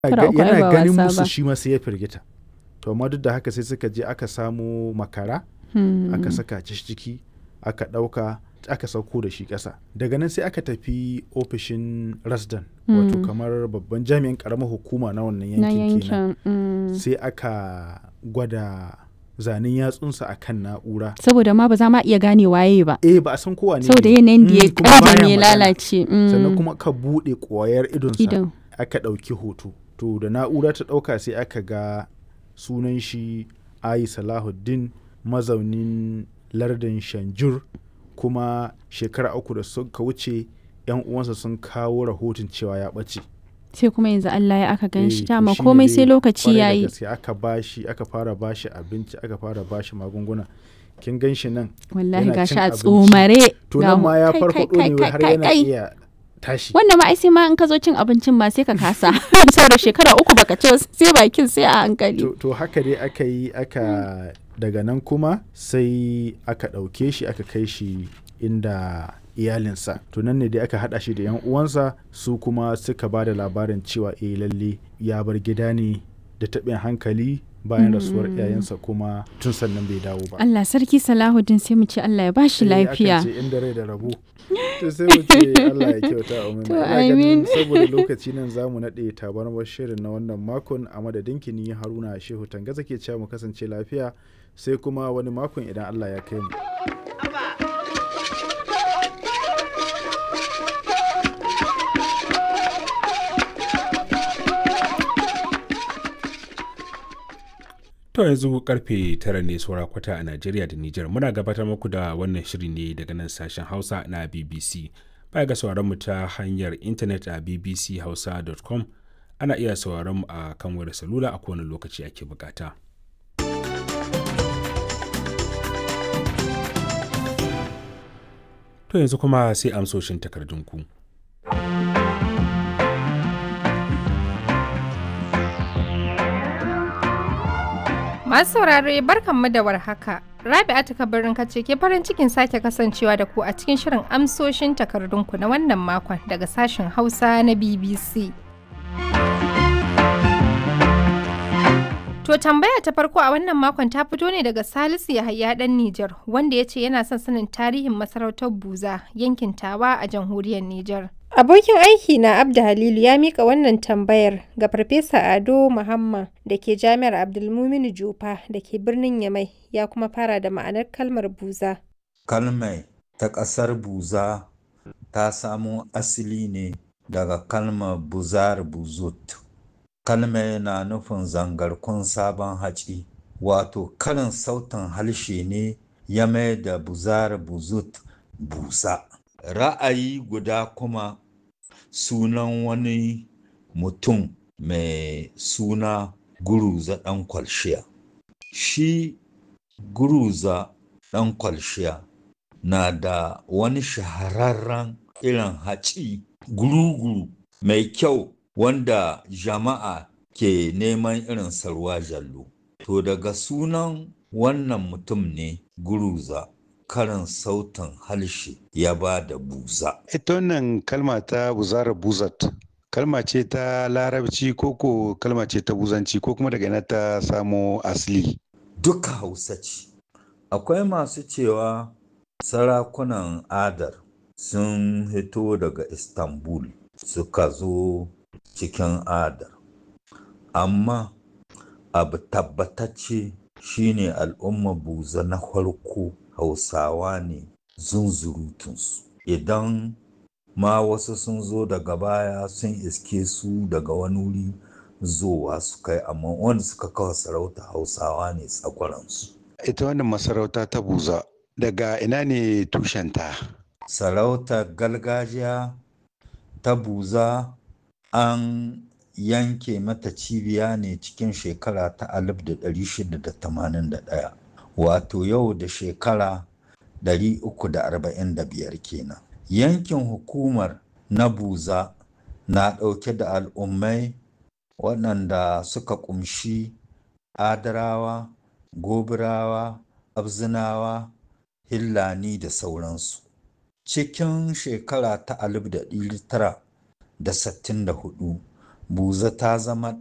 Shekara uku ai yana ba ganin wasa musu ba. shi ma sai ya firgita to amma duk da haka sai suka je aka samo makara Hmm. aka saka shi ciki aka ɗauka aka sauko da shi ƙasa daga nan sai aka tafi ofishin rasdan wato Mm. kamar babban jami'in ƙaramar hukuma na wannan na yankin kenan yankin mm. sai aka gwada zanen yatsunsa a kan na'ura saboda ma ba za ma iya gane waye ba eh ba a san kowa ne saboda ne. yanayin da ya Mm, kuma baya ƙabe ne magana. lalace mm. sannan kuma ka buɗe ƙwayar idonsa idan aka ɗauki hoto to da na'ura ta ɗauka sai aka ga sunan shi ayi salahuddin mazaunin lardin shanjur kuma shekara uku da suka wuce yan uwansa sun kawo rahoton cewa ya ɓace sai kuma yanzu Allah ya aka gan shi Eh, to dama shine komai dai sai lokaci kwarai da yayi gaske aka bashi aka fara bashi abinci aka fara bashi magunguna kin gan shi nan wallahi yana gashi cin a abinci. tsomare to ga nan mu- ma ya kai, farfaɗo kai, ne kai, har kai, yana kai. iya tashi wannan ma ai sai ma in ka zo cin abincin ma sai ka kasa saboda shekara uku baka ci ba, sai bakin sai a hankali to, to haka dai aka yi aka daga nan kuma sai aka ɗauke shi aka kai shi inda iyalinsa to nan ne dai aka haɗa shi da yan uwansa su kuma suka ba da labarin cewa eh lalle ya bar gida ne da taɓin hankali bayan rasuwar iyayensa kuma tun sannan bai dawo ba Allah sarki Salahuddin sai mu ce Allah ya bashi Eh, akan lafiya ce inda rai da rabo to sai mu ce Allah ya kyauta amin To, Ina ganin amin. saboda lokaci nan zamu naɗe tabarmar shirin na wannan makon a madadin kini Haruna Shehu Tangaza ke cewa mu kasance lafiya sai kuma wani makon idan Allah ya kai mu To yanzu karfe tara ne saura kwata a Najeriya da Nijar. Muna gabatar muku da wannan shiri ne daga nan sashen Hausa na BBC. Baya ga sauraron mu ta hanyar intanet a bbchausa.com ana iya sauraron mu a kan wayar salula a kowane lokaci ake bukata. To yanzu kuma sai amsoshin takardunku. Masu saurare barkanmu da warhaka. Rabi'atu kabarin kace ke farin cikin sake kasancewa da ku a cikin shirin amsoshin takardunku na wannan makon daga sashen Hausa na BBC. To tambaya ta farko a wannan makon ta fito ne daga Salisu Yahaya dan Nijar wanda ya ce yana son sanin tarihin masarautar Buza yankin Tawa a jamhuriyar Nijar. Abokin aiki na Abda Halilu ya mika wannan tambayar ga Farfesa Ado Muhammad da ke Jami'ar Abdulmuminu Jufa da ke birnin Yamai ya kuma fara da ma'anar kalmar buza. Kalmai ta ƙasar Buza ta samo asali ne daga kalmar buzar buzut. Kalmai na nufin zangarkun sabon haci, wato karin sautin harshe ne ya mai da buzar buzut busa. Ra'ayi guda kuma sunan wani mutum mai suna Guruza ɗan kwalshiya. Shi Guruza ɗan kwalshiya na da wani shahararren irin haci guru-guru mai kyau wanda jama'a ke neman irin sarwa jallo. To daga sunan wannan mutum ne Guruza karin sautin harshe ya ba da buza. Ita wannan kalma ta buzara buzat, kalma ce ta larabci ko ko kalma ce ta buzanci ko kuma daga ina ta samo asali. Duka hausa ce. Akwai masu cewa sarakunan adar sun hito daga Istanbul suka zo cikin adar. Amma abu tabbatacce shine al'umma buza na farko hausawa ne zunzurutunsu. Idan ma wasu sun zo daga baya sun iske su daga wani wuri zowa su kai amma wanda suka kawo sarauta hausawa ne tsakwaransu. Ita wannan masarauta ta buza daga ina ne tushenta? Sarautar gargajiya ta buza an yanke mata cibiya ne cikin shekara ta 1681 wato yau da shekara 345 kenan. Yankin hukumar na buza na ɗauke da al'ummai waɗanda suka ƙumshi adarawa, gobirawa, abzinawa, hillani da sauransu. Cikin shekara ta 1964 buza ta zama